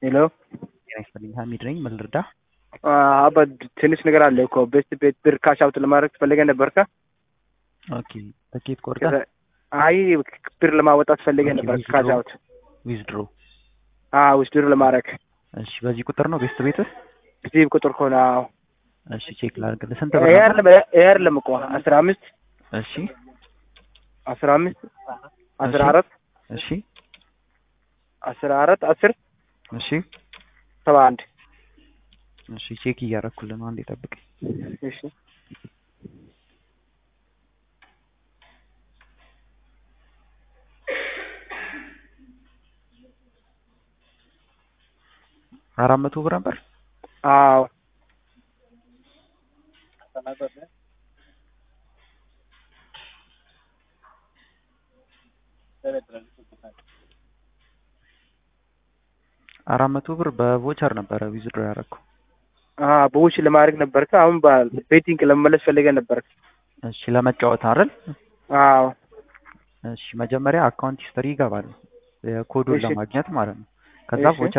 ሄሎ ጤና ይስጥልኝ ሀሚድ ነኝ ምን ልርዳ አባ ትንሽ ነገር አለ እኮ ቤት ቤት ብር ካሽ አውት ለማድረግ ፈልገ ነበርካ? ኦኬ ትኬት ቆርጠህ አይ ብር ለማወጣት ፈልገ ኦኬ፣ ነበር withdraw? ካሽ አውት ዊዝድሮ ውስድር ለማድረግ እሺ በዚህ ቁጥር ነው ቤስት ቤትህ እዚህ ቁጥር ከሆነ አዎ እሺ ቼክ ላድርግልህ ስንት ብር ይሄ ነበር አይደለም ይሄ አይደለም እኮ አስራ አምስት እሺ አስራ አምስት አስራ እሺ። አራት እሺ አስራ አራት አስር እሺ ሰባ አንድ እሺ ቼክ እያደረኩልህ ነው አንዴ ጠብቅ እሺ አራት መቶ ብር ነበር አዎ አራት መቶ ብር በቮቸር ነበረ ዊዝድሮ ያደረኩ በውሽ ለማድረግ ነበርካ አሁን ቤቲንግ ለመመለስ ፈልገ ነበርክ እሺ ለመጫወት አይደል አዎ እሺ መጀመሪያ አካውንት ሂስትሪ ይገባል የኮዱን እሺ። ለማግኘት ማለት ነው ከዛ እሺ። ቮቸር